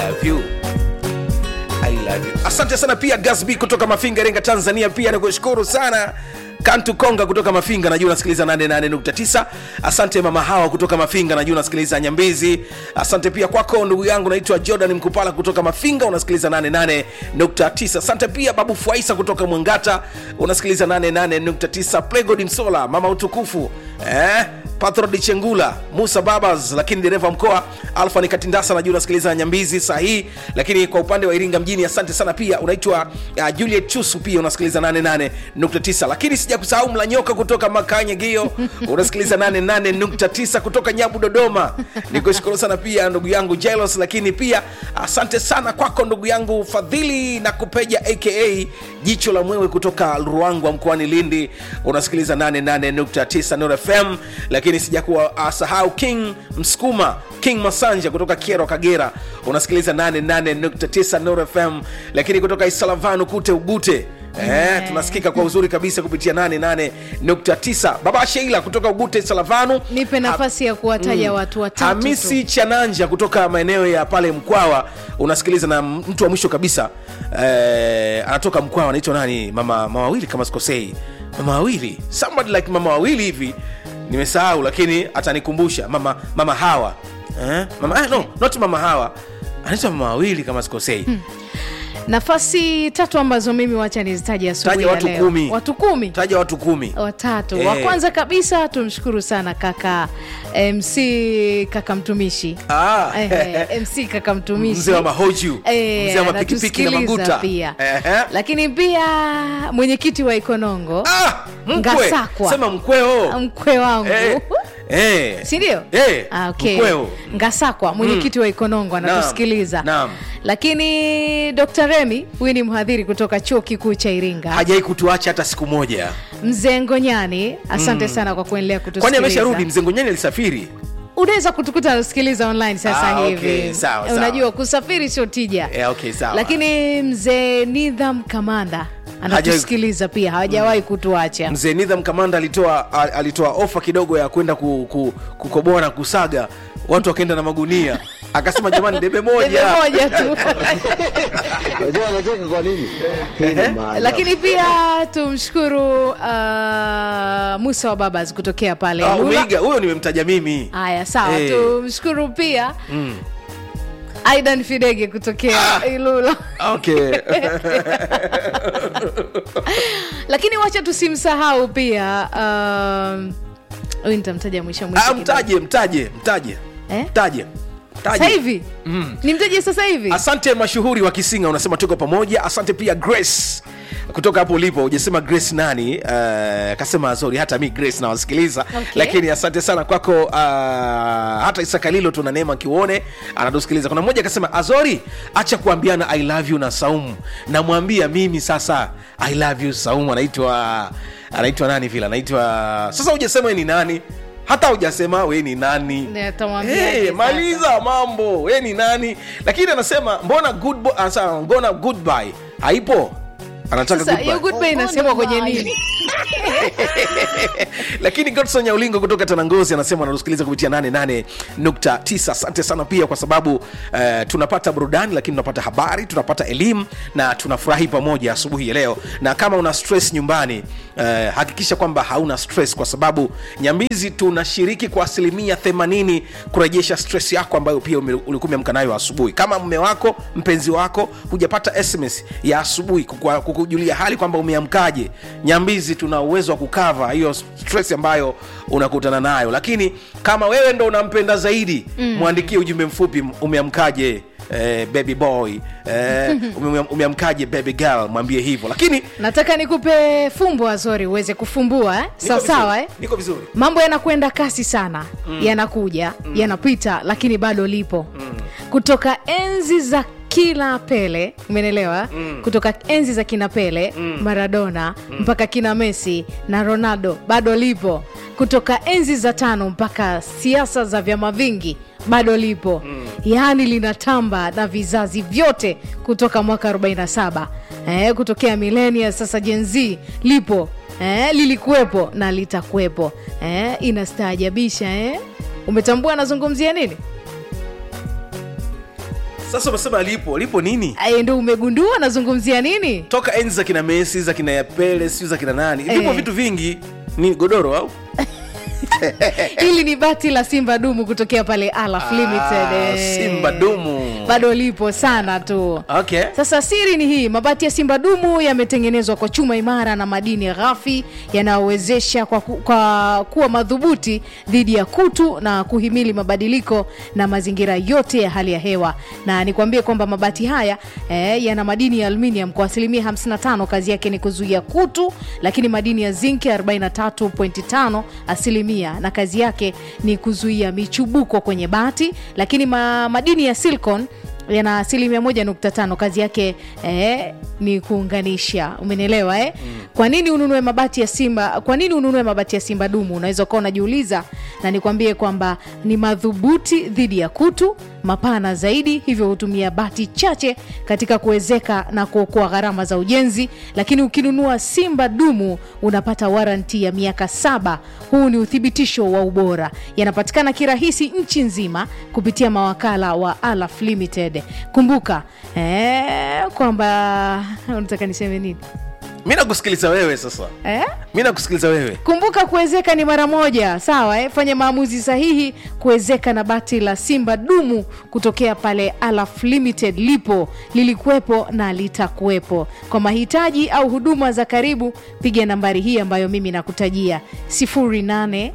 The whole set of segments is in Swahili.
love you I love you. asante sana pia gasb kutoka mafinga iringa tanzania pia nikushukuru sana kantu konga kutoka mafinga najua unasikiliza 88.9 asante mama hawa kutoka mafinga najua unasikiliza nyambizi asante pia kwako ndugu yangu naitwa jordan mkupala kutoka mafinga unasikiliza 88.9 asante pia babu fuaisa kutoka mwangata unasikiliza 88.9 plegod msola mama utukufu eh? patrod chengula musa babas lakini dereva mkoa alfa ni katindasa najua unasikiliza nyambizi sahii lakini kwa upande wa iringa mjini asante sana pia unaitwa uh, juliet chusu pia unasikiliza 88.9 lakini sija kusahau mlanyoka kutoka makanye gio unasikiliza 88.9 kutoka nyabu dodoma nikushukuru sana pia ndugu yangu jelos lakini pia asante sana kwako ndugu yangu fadhili na kupeja aka jicho la mwewe kutoka ruangwa mkoani lindi unasikiliza 88.9 Nuru fm lakini sijakuwa uh, sahau king msukuma king masanja kutoka kiero kagera unasikiliza 88.9 Nuru fm lakini kutoka isalavanu kute ugute Eh, tunasikika kwa uzuri kabisa kupitia 88.9 baba sheila kutoka ugute salavanu nipe nafasi ya kuwataja Mm. watu watatu hamisi tu. chananja kutoka maeneo ya pale mkwawa unasikiliza na mtu wa mwisho kabisa eh, anatoka mkwawa anaitwa nani mama mama wawili kama sikosei mama wawili somebody like mama wawili hivi nimesahau lakini atanikumbusha mama mama hawa eh? mama, eh, no, not mama hawa anaitwa mama wawili kama sikosei nafasi tatu ambazo mimi wacha nizitaje asubuhi Taja ya watu leo. kumi. watu kumi taja watu kumi watatu Eh. wa kwanza kabisa tumshukuru sana kaka mc kaka mtumishi Ah. eh, mc kaka mtumishi mzee wa mahoju Eh, mzee wa mapikipiki na anatusikiliza maguta pia Ehe. lakini pia mwenyekiti wa ikonongo ah, mkwe Ngasakwa. sema mkweo mkwe wangu Eh, eh. sindio Eh, ah, okay. mkweo. ngasakwa mwenyekiti wa ikonongo anatusikiliza Naam. lakini dr remi huyu ni mhadhiri kutoka chuo kikuu cha iringa hajai kutuacha hata siku moja mzee ngonyani asante sana kwa kuendelea kwani kutusikiliza amesharudi mzee ngonyani alisafiri unaweza kutukuta unasikiliza online sasa Ah, hivi okay, sawa, Eh, sawa. unajua kusafiri sio tija Eh, okay, sawa. lakini mzee nidham kamanda anatusikiliza pia hawajawahi kutuacha mzee nidham kamanda alitoa al- alitoa ofa kidogo ya kwenda ku, ku, kukoboa na kusaga watu wakaenda na magunia akasema jamani debe Debe moja moja tu Unajua anacheka kwa nini? Hii ni maajabu. lakini pia tumshukuru uh, musa wa babas kutokea pale Ah, Ilula. umeiga huyo nimemtaja mimi haya sawa Eh. tumshukuru pia aidan fidege kutokea ilula okay lakini wacha tusimsahau pia um, huyu nitamtaja mwisho mwisho ah, kidogo. mtaje mtaje mtaje Eh? mtaje Mtaje. sasa hivi nimtaje sasa hivi asante mashuhuri wa kisinga unasema tuko pamoja asante pia grace kutoka hapo ulipo ujasema grace nani uh, akasema sorry hata mi grace nawasikiliza Okay. lakini asante sana kwako uh, hata isakalilo tuna neema kiuone anatusikiliza kuna mmoja akasema azori acha kuambiana i love you na saumu namwambia mimi sasa i love you saumu anaitwa anaitwa nani vile anaitwa sasa hujasema we ni nani hata hujasema we ni nani Ndio, atamwambiaje hey, sasa? maliza mambo we ni nani lakini anasema mbona good bo- anasema, mbona goodbye haipo anataka sasa goodbye. hiyo goodbye inasemwa kwenye nini lakini godson nyaulingo kutoka tanangozi anasema anatusikiliza kupitia 88.9 asante sana pia kwa sababu uh, tunapata burudani lakini tunapata habari tunapata elimu na tunafurahi pamoja asubuhi ya leo na kama una stress nyumbani uh, hakikisha kwamba hauna stress kwa sababu nyambizi tunashiriki kwa asilimia 80 kurejesha stress yako ambayo pia ume- ulikuwa umeamka nayo asubuhi kama mme wako mpenzi wako hujapata sms ya asubuhi kukua- kukujulia hali kwamba umeamkaje nyambizi tuna uwezo wa kukava hiyo stress ambayo unakutana nayo lakini kama wewe ndo unampenda zaidi mm. mwandikie ujumbe mfupi umeamkaje Eh, baby boy eh, ume- umeamkaje baby girl mwambie hivyo lakini nataka nikupe fumbo azori uweze kufumbua eh? niko sawa sawa vizuri, eh? niko vizuri mambo yanakwenda kasi sana mm. yanakuja mm. yanapita lakini bado lipo mm. kutoka enzi za kila pele umenelewa mm. kutoka enzi za kina pele mm. maradona mm. mpaka kina messi na ronaldo bado lipo kutoka enzi za tano mpaka siasa za vyama vingi bado lipo mm. yaani linatamba na vizazi vyote kutoka mwaka 47 eh, kutokea milenia sasa jenz lipo eh, lilikuwepo na litakuwepo eh, inastaajabisha eh? umetambua anazungumzia nini sasa unasema lipo lipo nini Aye, ndo umegundua nazungumzia nini toka enzi za kina mesi za kina yapele siu za kina nani vipo Eh. vitu vingi ni godoro au hili ni bati la simba dumu kutokea pale alaf limited Ah, eh. Simba dumu. bado lipo sana tu okay sasa siri ni hii mabati ya simba dumu yametengenezwa kwa chuma imara na madini ghafi yanayowezesha kwa, ku, kwa kuwa madhubuti dhidi ya kutu na kuhimili mabadiliko na mazingira yote ya hali ya hewa na nikwambie kwamba mabati haya eh, yana madini ya aluminium kwa asilimia 55 kazi yake ni kuzuia kutu lakini madini ya zinki 43.5 asilimia na kazi yake ni kuzuia michubuko kwenye bati lakini ma, madini ya silicon yana asilimia moja nukta tano kazi yake eh, ni kuunganisha umenielewa eh? mm. kwa nini ununue mabati ya simba kwa nini ununue mabati ya simba dumu unaweza ukawa unajiuliza na nikwambie kwamba ni madhubuti dhidi ya kutu mapana zaidi hivyo hutumia bati chache katika kuwezeka na kuokoa gharama za ujenzi lakini ukinunua simba dumu unapata waranti ya miaka saba huu ni uthibitisho wa ubora yanapatikana kirahisi nchi nzima kupitia mawakala wa alaf limited kumbuka eh, kwamba unataka niseme nini mi nakusikiliza wewe sasa eh? mi nakusikiliza wewe kumbuka kuwezeka ni mara moja sawa eh? fanya maamuzi sahihi kuwezeka na bati la simba dumu kutokea pale alaf limited lipo lilikuwepo na litakuwepo kwa mahitaji au huduma za karibu piga nambari hii ambayo mimi nakutajia 08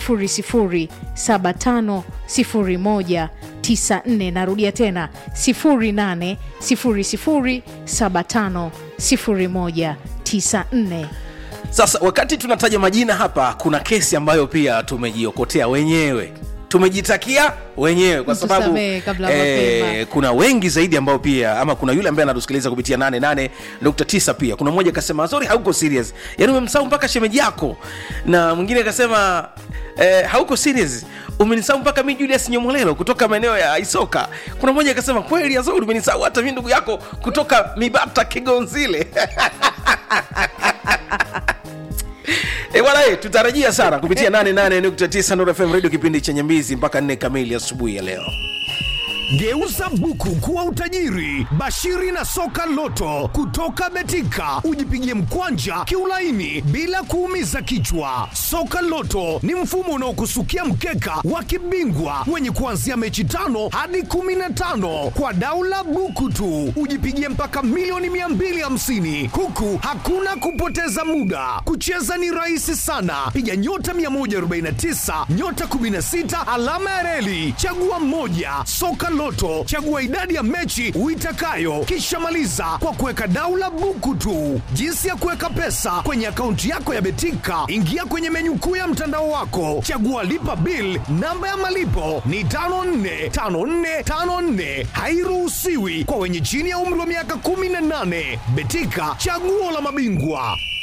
00750194 narudia tena 0800750194 sasa wakati tunataja majina hapa kuna kesi ambayo pia tumejiokotea wenyewe tumejitakia wenyewe kwa sababu Mtusamehe kabla mapema. kuna wengi zaidi ambao pia ama kuna yule ambaye anatusikiliza kupitia 88.9 pia kuna mmoja akasema sorry hauko serious yaani umemsahau mpaka shemeji yako na mwingine akasema eh, hauko serious umenisahau mpaka mi julius nyomolelo kutoka maeneo ya isoka kuna mmoja akasema kweli azuri umenisahau hata mi ndugu yako kutoka mibata kigonzile E bwana e, tutarajia sana kupitia 88.9 Nuru FM radio kipindi chenye mbizi mpaka 4 kamili asubuhi ya leo. Geuza buku kuwa utajiri. Bashiri na soka loto kutoka Betika, ujipigie mkwanja kiulaini bila kuumiza kichwa. Soka loto ni mfumo unaokusukia mkeka wa kibingwa wenye kuanzia mechi tano hadi kumi na tano kwa daula buku tu, ujipigie mpaka milioni 250 huku hakuna kupoteza muda. Kucheza ni rahisi sana, piga nyota 149 nyota 16 alama ya reli, chagua mmoja. Soka Loto, chagua idadi ya mechi uitakayo, kisha maliza kwa kuweka daula buku tu. Jinsi ya kuweka pesa kwenye akaunti yako ya Betika, ingia kwenye menyu kuu ya mtandao wako, chagua lipa bill. Namba ya malipo ni 545454, hairuhusiwi kwa wenye chini ya umri wa miaka 18. Betika, chaguo la mabingwa.